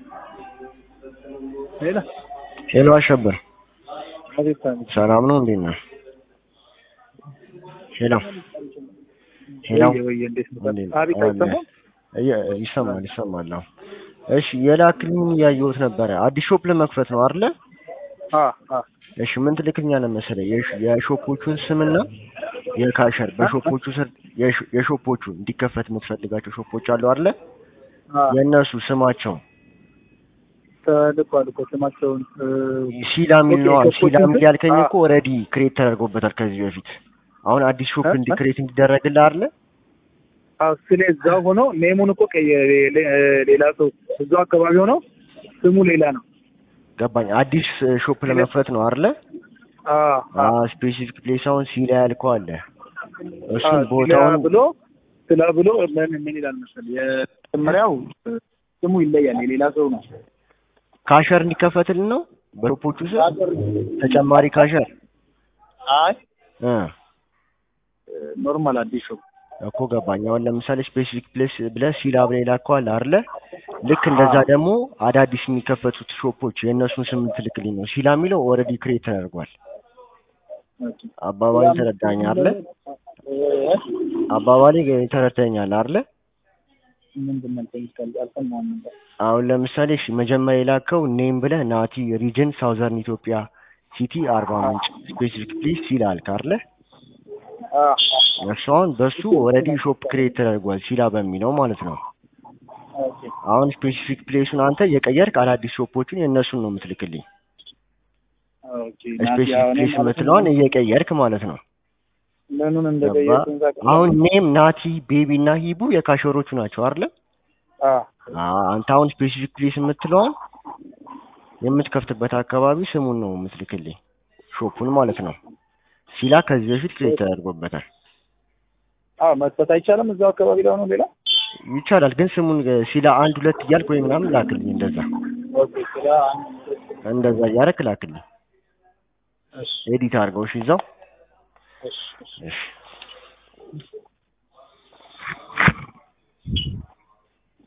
ሄሎ ሄሎ አሸብር አቤት አቤት ሰላም ነው? እንዴት ነህ? ሄሎ ሄሎ ወየ ወየ እንዴት ነው እንዴት አቤት አለ? አይሰማም እየ- ይሰማል ይሰማል። አዎ እሺ የላክልኝ እያየሁት ነበረ። አዲስ ሾፕ ለመክፈት ነው አይደለ? አ አ እሺ ምን ትልክልኛለህ መሰለህ የሽ- የሾፖቹን ስምና የካሸር በሾፖቹ ስር የሽ- የሾፖቹ እንዲከፈት የምትፈልጋቸው ሾፖች አሉ አይደለ? አ የእነሱ ስማቸው ተልኳል እኮ ስማቸውን እ፣ ሲላ የሚል ነው። ኦኬ፣ ሲላ የሚል ሾፖቹን ያልከኝ አ- እኮ ኦልሬዲ ክሬት ተደርጎበታል ከዚህ በፊት። አሁን አዲስ ሾፕ እ? እንዲ እ? ክሬት እንዲደረግልህ አይደለ? አዎ ስለ እዛው ሆኖ ኔሙን እኮ ቀየረ ሌ- ሌላ ሰው እዛው አካባቢ ሆኖ ስሙ ሌላ ነው ገባኝ። አዲስ ሾፕ ለመክፈት ነው አይደለ? አ አ ስፔሲፊክ ፕሌስ አሁን ሲላ ያልከው አለ። አ እሱን ስለ ቦታውን ብሎ ስለ ብሎ ምን ምን ይላል መሰለህ የመጀመሪያው እ፣ ስሙ ይለያል የሌላ ሰው ነው ካሸር እንዲከፈትልን ነው በሾፖቹ ስር ተጨማሪ ካሸር አይ እ ኖርማል አዲስ ሾው እኮ ገባኝ። አሁን ለምሳሌ ስፔሲፊክ ፕሌስ ብለህ ሲላ ብለህ የላከው አለ አይደለ? ልክ እንደዛ ደግሞ አዳዲስ የሚከፈቱት ሾፖች የእነሱን ስም ትልክልኝ ነው። ሲላ የሚለው ኦልሬዲ ክሬት ተደርጓል። አባባሌ ተረዳኸኝ አይደለ? አባባሌ ተረድተኸኛል አይደለ? ምንድን ነው ጠይቃል አልሰማሁም ነበር አሁን ለምሳሌ እሺ መጀመሪያ የላከው ኔም ብለህ ናቲ ሪጅን ሳውዘርን ኢትዮጵያ ሲቲ አርባ ምንጭ ስፔሲፊክ ፕሌስ ሲላ አልክ አይደለ? አ እሱ አሁን በሱ ኦልሬዲ ሾፕ ክሬት ተደርጓል ሲላ በሚለው ማለት ነው። ኦኬ አሁን ስፔሲፊክ ፕሌሱን አንተ የቀየርክ አዳዲስ ሾፖችን የእነሱን ነው የምትልክልኝ። ኦኬ ናቲ ስፔሲፊክ አሁን ፕሌስ ማለት የምትለዋን እየቀየርክ ማለት ነው። ምኑን ገባ? እንደቀየርኩኝ ታውቃለህ? አሁን ኔም ናቲ ቤቢ እና ሂቡ የካሸሮቹ ናቸው አይደለ? አ አ- አንተ አሁን ስፔሲፊክ ፕሌስ የምትለዋን የምትከፍትበት አካባቢ ስሙን ነው የምትልክልኝ ሾፑን ማለት ነው። ሲላ ከዚህ በፊት ክሬት ተደርጎበታል። አ መክፈት አይቻልም እዛው አካባቢ ላይ ሆኖ ሌላ ይቻላል ግን ስሙን እ፣ ሲላ አንድ ሁለት እያልክ ወይ ምናምን ላክልኝ። እንደዛ ኦኬ ስለ አንድ እንደዛ እያደረክ ላክልኝ። እሺ ኤዲት አድርገው እሺ፣ እዛው እሺ እሺ እሺ